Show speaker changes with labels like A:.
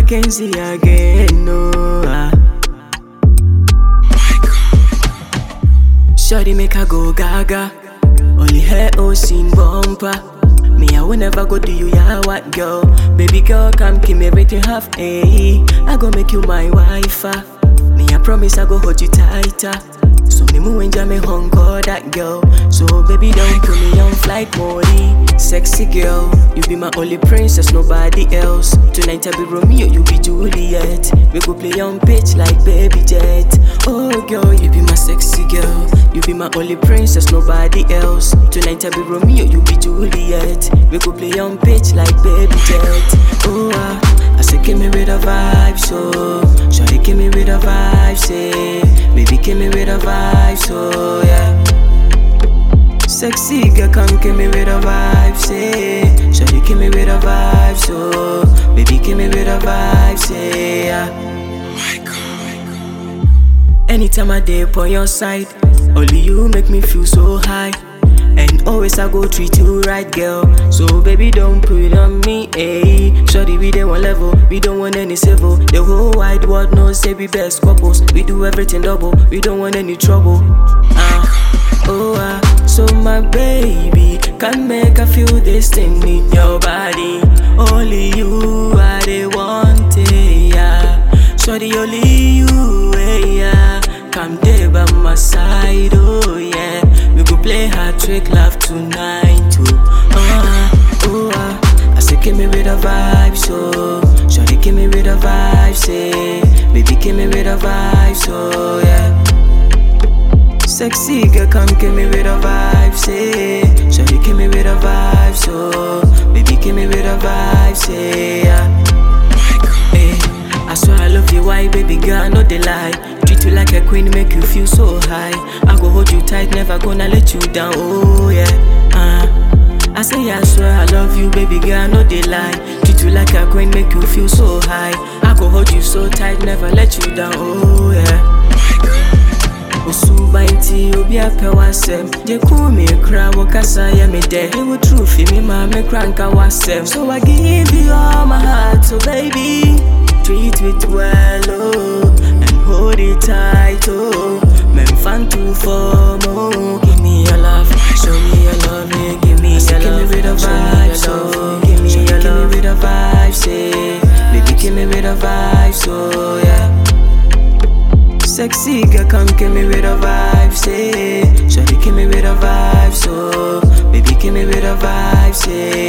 A: Mackenzie again, no. ah. Shawty make her go gaga. Only her own sin bumper. Me, I will never go do you, yeah, what girl? Baby girl, come give me everything half, eh? I go make you my wife, ah. Me, I promise I go hold you tighter. So me move and jam me hung call that girl. So baby, don't put me on flight mode. Sexy girl, you be my only princess, nobody else. Tonight I be Romeo, you be Juliet. We go play on pitch like baby jet. Oh girl, you be my sexy girl. You be my only princess, nobody else. Tonight I be Romeo, you be Juliet. We go play on pitch like baby jet. Oh ah, I say give me with a vibe, so Shawty give me with a vibe, say Baby give me with a vibe, so yeah Sexy girl, come give me with a vibe, say Shawty give me with a vibe, so Baby give me with a vibe, say yeah Anytime I dip on your side, only you make me feel so high. And always I go treat you right, girl. So baby, don't put it on me, eh? Shorty, we dey one level, we don't want any civil. The whole wide world knows say we best couples. We do everything double, we don't want any trouble. Ah, oh ah, so my baby can make I feel this thing in your body. Only you are the want it, yeah. Shorty, only you, eh, yeah. Come there by my side, oh yeah. We go play hard trick love tonight, too. Oh, oh, ah. I say, give me with a vibe, so. Shorty, give me with a vibe, say. Baby, give me with a vibe, so yeah. Sexy girl, come give me with a vibe, say. Shorty, give me with a vibe, so. Baby, give me with a vibe, say yeah. Hey, I swear I love you, why baby girl, no they lie. Treat you like a queen, make you feel so high. I go hold you tight, never gonna let you down. Oh yeah, uh. I say I swear I love you, baby girl, no they lie. Treat you like a queen, make you feel so high. I go hold you so tight, never let you down. Oh yeah. Osuba nti obi apɛ w'asɛm gye kum me kra wo kasa yɛ me dɛ ewu true fi me ma me kra nka w'asɛm so I give you all my heart so baby treat it well oh and hold it tight oh memfa nto fam oh give me your love show me your love yeah, give me your love give me with a vibe so give me your love with a vibe say baby give me with a vibe so yeah Sexy girl, come give me with a vibe, say. Shawty, give me with a vibe, so. Baby, give me with a vibe, say.